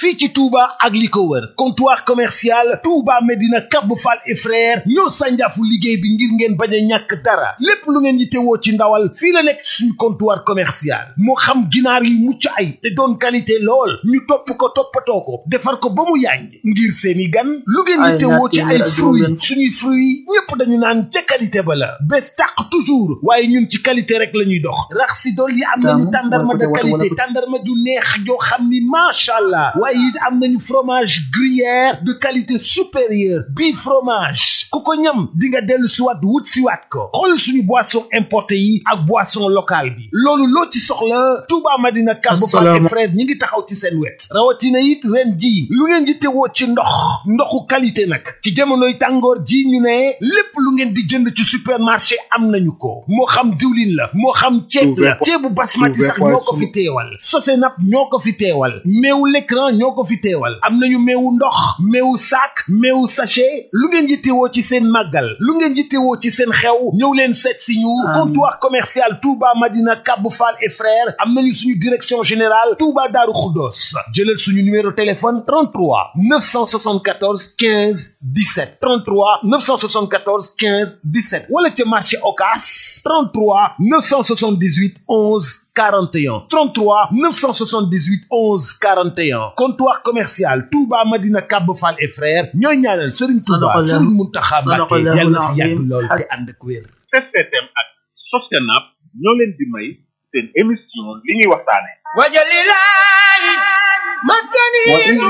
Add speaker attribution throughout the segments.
Speaker 1: fii ci Touba ak li ko wër comptoir commercial Touba Medina Cap Fall et frère ñoo sànjaafu liggéey bi ngir ngeen bañ a ñàkk dara lépp lu ngeen yittewoo ci ndawal fii la nekk suñu comptoir commercial moo xam ginaar yi mucc ay te doon qualité lool ñu topp ko toppatoo ko defar ko ba mu yànj ngir seeni gan lu ngeen yittewoo ci ay fruits suñuy fruits ñépp dañu naan ca qualité ba la bés tàq toujours waaye ñun ci qualité rek la ñuy dox rax si dool yi am nañu tàndarma de qualité tàndarma ju neex joo xam ni macha allah waaye it am nañu fromage gruyère de qualité supérieure bii fromage ku ko ñam di nga dellu siwaat wut siwaat ko xool suñu boisson importé yi ak boisson locale bi loolu loo ci soxla Touba Madina Cap Fall et frère ñi ngi taxaw ci seen wet rawatina it ren ji lu ngeen di tewoo ci ndox ndoxu qualité nag ci jamonoy tàngoor ji ñu ne lépp lu ngeen di jënd ci supermarché am nañu ko moo xam diwlin la moo xam ceeb la ceebu basmati sax ñoo ko fi teewal Sosenap ñoo ko fi teewal meewu l'écran ñoo ko fi teewal am nañu meewu ndox meewu sac meewu sachet lu ngeen yittewoo ci seen màggal lu ngeen yittewoo ci seen xew ñëw leen seet si ñu comptoir commercial Touba Madina Cap Fall et frères am nañu suñu direction générale Touba Darou Khoudoss jëlal suñu numéro téléphone 33 974 15 17 33 974 15 17 wala ca marché Ocass 33 978 11 41 33 978 11 41 comptoir commercial Touba Madina Cap Fall et frères ñooy ñaanal Serigne Touba Serigne Mountakha Mbacké yàlla na fi yàgg lool te ànd ak wér.
Speaker 2: STM ak Sosenap ñoo leen di may seen émission li ñuy waxtaane
Speaker 3: wajalilahi maskani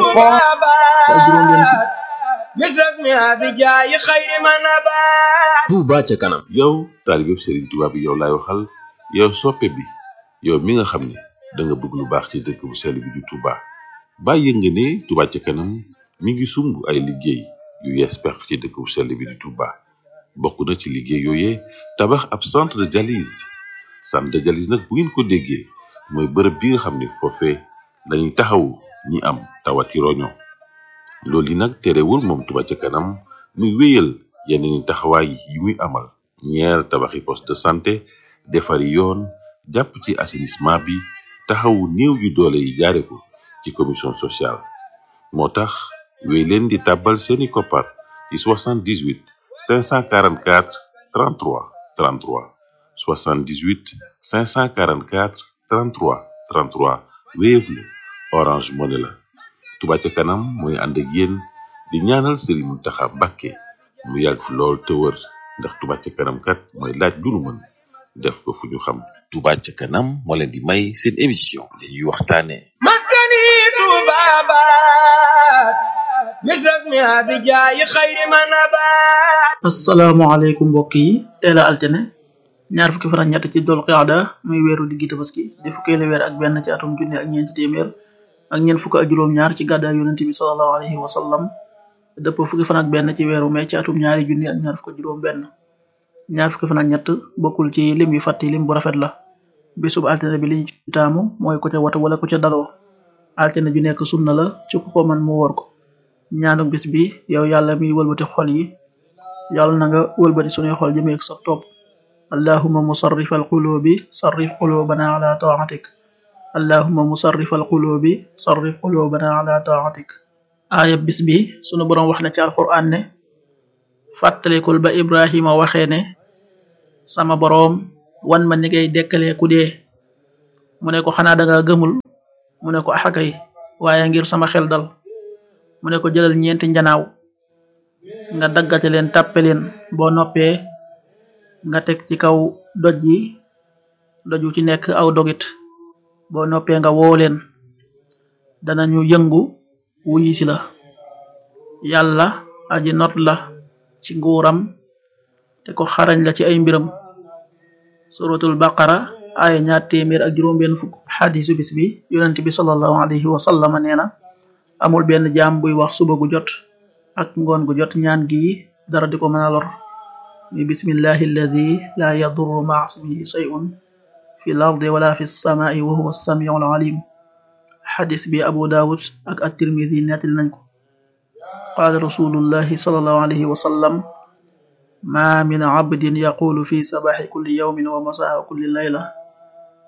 Speaker 3: tubabat misras mi abijaayi xayri manabat
Speaker 4: Touba ca kanam
Speaker 5: yow taalibeb Serigne Touba bi yow laay waxal yow soppe bi yow mi nga xam ne da nga bëgg lu baax ci dëkk bu sell bi di Touba bàyyi nga ne Touba ca kanam mi ngi sumb ay liggéey yu yees peq ci dëkk bu sell bi di Touba bokk na ci liggéey yooyee tabax ab centre de dialyse centre de dialyse nag bu ngeen ko déggee mooy bërëb bi nga xam ne foofee lañuy taxawu ñi am tawati roño loolu yi nag terewul moom Touba ca kanam muy wéyal yeneen taxawaay yi muy amal ñeer tabaxi poste de santé defari yoon jàpp ci assainissement bi taxawu néew yu doole yi jaare ko ci commission sociale moo tax wéy leen di tàbbal seeni koppar ci 78 544 33 33 78 544 33 33 Wave la Orange Money la Touba ca kanam mooy ànd ak yéen di ñaanal Serigne Mountakha Mbacké mu yàgg fi lool te wër ndax Touba ca kanam kat mooy laaj lu nu mën def ko fu ñu xam
Speaker 4: Touba ca kanam moo leen di may seen émission li ñuy waxtaane
Speaker 3: maskani tubabat misras mi abijaayi xayri manabat
Speaker 6: asalaamaaleykum mbokk yi teel a altine ñaar fukki fan ak ñett ci dol qaada muy weeru diggi tabaski di fukkeelu weer ak benn ci atum junne ak ñeenti téeméer ak ñeent fukk ak juróom ñaar ci gàddaay yonent bi sallallahu alayhi wa sallam dëpp fukki fan ak benn ci weeru mai ci atum ñaari junne ak ñaar fukk ak juróom benn ñaar fukki fan ak ñett bokkul ci lim yu fàtti lim bu rafet la bisub altine bi liñ ci taamu mooy ko ca watu wala ko ca daloo altine ju nekk sunna la ci ku ko man mu wor ko ñaanu bis bi yow yàlla miy wëlbati xol yi yàlla na nga wëlbati sunuy xol jëmee ak sa topp allahuma musarrif alqulubi sarrif qulubana ala taatik allahuma musarrif alqulubi sarrif qulubana ala taatik aaya bis bi sunu boroom wax na ci alquran ne fàttalikul ba ibrahima waxee ne sama boroom wan ma ni ngay dekkalee ku dee mu ne ko xanaa danga gëmul mu ne ko axakay waaye ngir sama xel dal mu ne ko jëlal ñeenti njanaaw nga daggate leen tàppe leen boo noppee nga teg ci kaw doj yi doj wu ci nekk aw dogit boo noppee nga woo leen danañu yëngu wuyi si la yàlla aji not la ci nguuram te ko xarañ la ci ay mbiram suratul baqara aaya ñaar téeméer ak juróom benn fukk xadisu bis bi yonent bi sallallahu alayhi wa sallama nee na amul benn jaam buy wax suba gu jot ak ngoon gu jot ñaan gi dara di ko mën a lor mi bismillahi alladi la yadurru maa ismihi shay'un fi l ardi wala fi samaai wa huwa samiu al alim xadis bi abu daawud ak at-tirmidi nettali nañ ko qaala rasulullahi sallallahu alayhi wa sallam ma min abdin yaqulu fi sabaxi kulli yawmin wa masaa kulli layla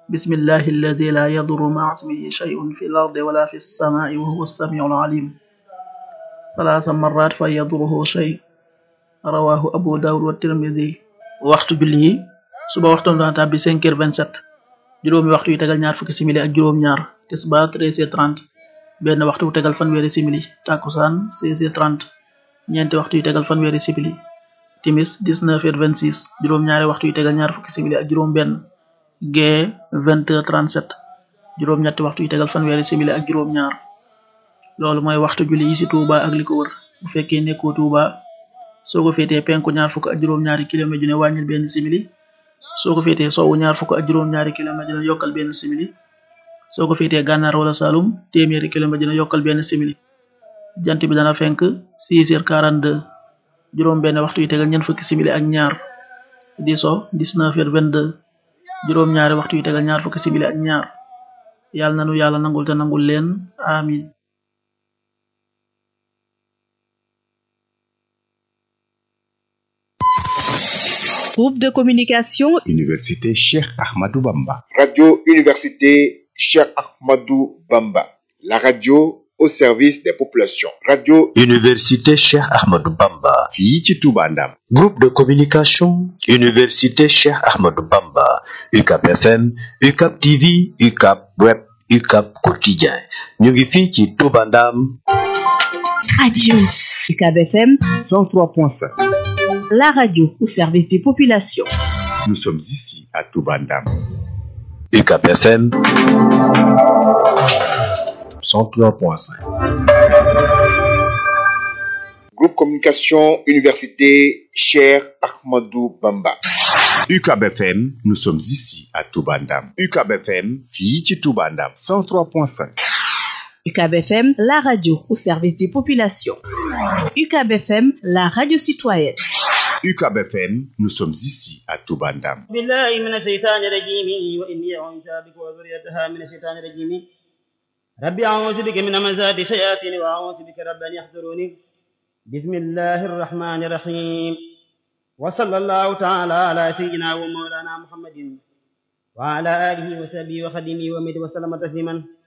Speaker 6: bismillahi alladi la yaduru maa ismihi shay'un fi l ardi wala fi lsamai wa huwa alsamiu alalim salaasa marat fa yaduruhu shay rawahu abu daawud wa tirmidi waxtu julli yi suba waxtoon dana tàbbi cinq heures vingt-sept juróomi waxtu yu tegal ñaar fukki simili ak juróom-ñaar tisbaar treize heures trente benn waxtu bu tegal fanweeri simili takkusaan seize heures trente ñeenti waxtu yu tegal fanweeri simili timis dix-neuf heures vingt-six juróom-ñaari waxtu yu tegal ñaar fukki simili ak juróom benn gee vingt heures trente-sept juróom-ñetti waxtu yu tegal fanweeri simili ak juróom-ñaar loolu mooy waxtu julli yi ci Touba ak li ko wër bu fekkee nekkoo Touba soo ko féetee penku ñaar fukk ak juróom-ñaari kilomètre ju ne wàññil benn simili soo ko féetee sowwu ñaar fukk ak juróom-ñaari kilomètre dina yokkal benn simili soo ko féetee gànnaar wala Saloum téeméeri kilomètre dina yokkal benn simili jant bi dana fenk 6 heures 42 juróom benn waxtu yu tegal ñeent fukki simili ak ñaar di so 19 heures 22 juróom ñaari waxtu yu tegal ñaar fukki simili ak ñaar yàlla nanu yàlla nangul te nangul leen amin
Speaker 7: Groupe de communication
Speaker 8: Université Cheikh Ahmadou Bamba.
Speaker 9: Radio Université Cheikh Ahmadou Bamba. La radio au service des populations. Radio
Speaker 10: Université Cheikh Ahmadou Bamba.
Speaker 8: fii ci Touba Ndam.
Speaker 10: Groupe de communication Université Cheikh Ahmadou Bamba. UCAP FM, UCAP TV, UCAP Web, UCAP Quotidien. ñu ngi fii ci Touba Ndam.
Speaker 7: Radio UCAB FM
Speaker 8: 103.5.
Speaker 7: la radio au service des populations.
Speaker 8: Nous sommes ici à Touba Ndam.
Speaker 10: UCAP FM 103.5.
Speaker 9: Groupe Communication Université Cheikh Ahmadou Bamba.
Speaker 8: UCAB FM, nous sommes ici à Touba Ndam. UCAB FM, fii ci Touba Ndam. 103.5.
Speaker 7: UCAB FM, la radio au service des populations. UCAB FM, la radio citoyenne.
Speaker 8: UCAB FM, nous sommes ici à Touba Ndam.
Speaker 11: بالله من الشيطان الرجيم وإني أعوذ بك وذريتها من الشيطان الرجيم ربي أعوذ بك من همزات الشياطين وأعوذ بك رب أن يحضروني بسم الله الرحمن الرحيم وصلى الله تعالى على سيدنا ومولانا محمد وعلى آله وصحبه وخدمه ومد وسلم تسليما